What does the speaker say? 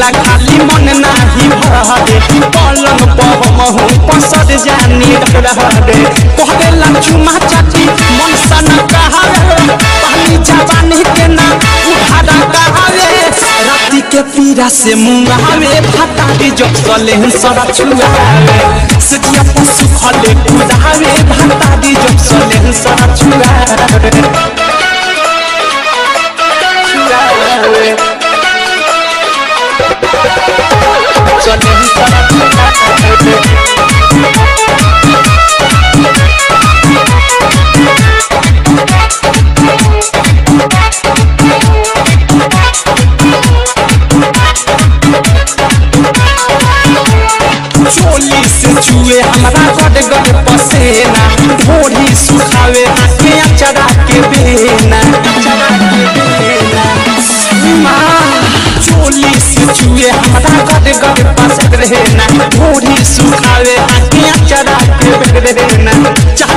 कहेला खाली मन नाही भरे पलंग पर महू पसर जानी रहरे कहेला चुमा चाची मन सन कहावे पानी जवानी के ना उठाड़ा कहावे राती के पीरा से मुंगावे भातारी जब सले सरा छुआवे सजिया पशु खले कुदावे भातारी जब सले सरा छुआवे छुआवे सले सरा छुआवे चोली से चुए हमारा गड़ गड़ पसेना ढोढ़ी सुखावे आके अचरा के बेना अचरा के बेना माँ, चोली से चुए हमारा गड़ गड़ पस रहना ढोढ़ी सुखावे आके अचरा के बेना चाहे